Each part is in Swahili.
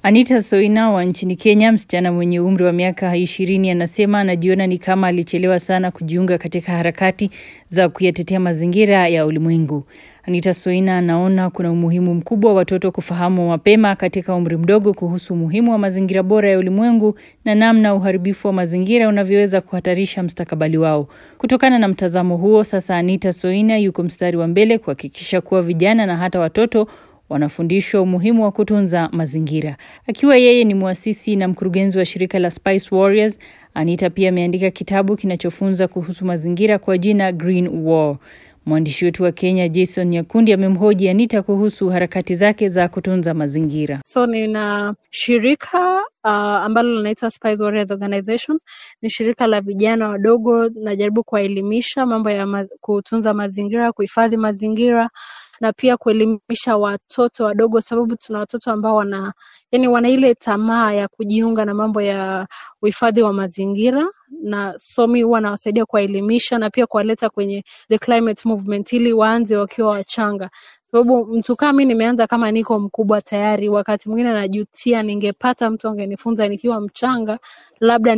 Anita Soina wa nchini Kenya, msichana mwenye umri wa miaka ishirini, anasema anajiona ni kama alichelewa sana kujiunga katika harakati za kuyatetea mazingira ya ulimwengu. Anita Soina anaona kuna umuhimu mkubwa wa watoto kufahamu mapema katika umri mdogo kuhusu umuhimu wa mazingira bora ya ulimwengu na namna uharibifu wa mazingira unavyoweza kuhatarisha mstakabali wao. Kutokana na mtazamo huo, sasa Anita Soina yuko mstari wa mbele kuhakikisha kuwa vijana na hata watoto wanafundishwa umuhimu wa kutunza mazingira. Akiwa yeye ni mwasisi na mkurugenzi wa shirika la Spice Warriors, Anita pia ameandika kitabu kinachofunza kuhusu mazingira kwa jina Green War. Mwandishi wetu wa Kenya Jason Nyakundi amemhoji Anita kuhusu harakati zake za kutunza mazingira. So nina shirika uh, ambalo linaitwa Spice Warriors Organization. Ni shirika la vijana wadogo, najaribu kuwaelimisha mambo ya ma kutunza mazingira, kuhifadhi mazingira na pia kuelimisha watoto wadogo, sababu tuna watoto ambao wana yani wana ile tamaa ya kujiunga na mambo ya uhifadhi wa mazingira, na so mi huwa nawasaidia kuwaelimisha na pia kuwaleta kwenye the climate movement ili waanze wakiwa wachanga, sababu mtu kama mi nimeanza kama niko mkubwa tayari. Wakati mwingine najutia, ningepata mtu angenifunza nikiwa mchanga, labda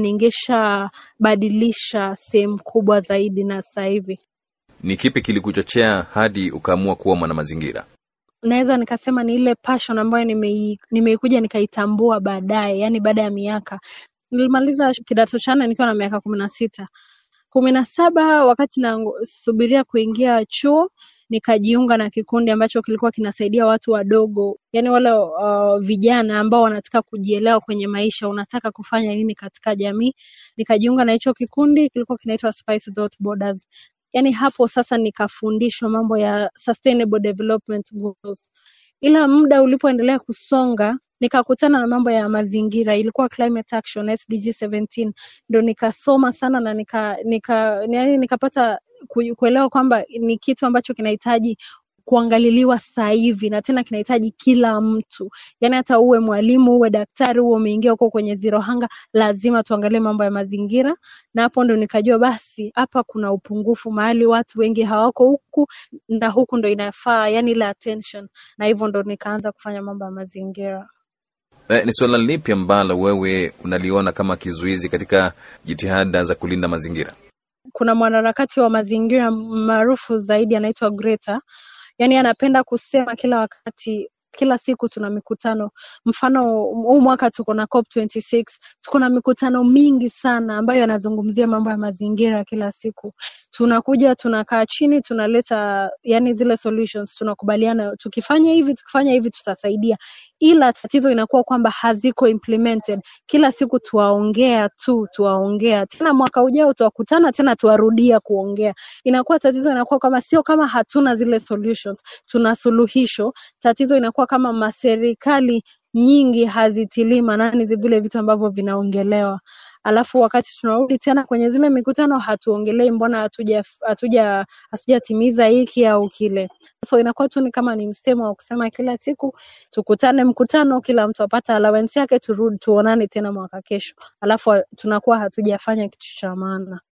ningeshabadilisha sehemu kubwa zaidi na sasa hivi. Ni kipi kilikuchochea hadi ukaamua kuwa mwanamazingira? Naweza nikasema ni ile passion ambayo nimei- nimeikuja nikaitambua baadaye, yani baada ya miaka. Nilimaliza kidato cha nne nikiwa na miaka kumi na sita kumi na saba wakati nasubiria kuingia chuo nikajiunga na kikundi ambacho kilikuwa kinasaidia watu wadogo, yani wale uh, vijana ambao wanataka kujielewa kwenye maisha, unataka kufanya nini katika jamii. Nikajiunga na hicho kikundi, kilikuwa kinaitwa Spice Without Borders. Yani hapo sasa nikafundishwa mambo ya sustainable development goals, ila muda ulipoendelea kusonga nikakutana na mambo ya mazingira, ilikuwa climate action SDG 17 ndo nikasoma sana na nika, nika, yani nikapata ku- kuelewa kwamba ni kitu ambacho kinahitaji kuangaliliwa sasa hivi na tena kinahitaji kila mtu, yaani hata uwe mwalimu uwe daktari uwe umeingia huko kwenye zero hunger, lazima tuangalie mambo ya mazingira. Na hapo ndo nikajua basi hapa kuna upungufu mahali watu wengi hawako huku na huku ndo inafaa, yani ile attention, na hivyo ndo nikaanza kufanya mambo ya mazingira. Eh, ni suala lipi ambalo wewe unaliona kama kizuizi katika jitihada za kulinda mazingira? kuna mwanaharakati wa mazingira maarufu zaidi anaitwa Greta. Yaani anapenda kusema kila wakati kila siku tuna mikutano. Mfano huu mwaka tuko na COP26, tuko na mikutano mingi sana ambayo yanazungumzia mambo ya mazingira kila siku. Tunakuja tunakaa chini tunaleta yani zile solutions, tunakubaliana tukifanya hivi tukifanya hivi tutasaidia, ila tatizo inakuwa kwamba haziko implemented. Kila siku tuwaongea tu tuwaongea, tena mwaka ujao tuwakutana tena tuwarudia kuongea. Inakuwa tatizo inakuwa kama sio kama hatuna zile solutions, tuna suluhisho. Tatizo inakuwa kama maserikali nyingi hazitilii maanani zi- vile vitu ambavyo vinaongelewa alafu wakati tunarudi tena kwenye zile mikutano hatuongelei mbona hatuja hatuja hatujatimiza hiki au kile so inakuwa tu ni kama ni msemo wa kusema kila siku tukutane mkutano kila mtu apata allowance yake turudi tuonane tena mwaka kesho alafu tunakuwa hatujafanya kitu cha maana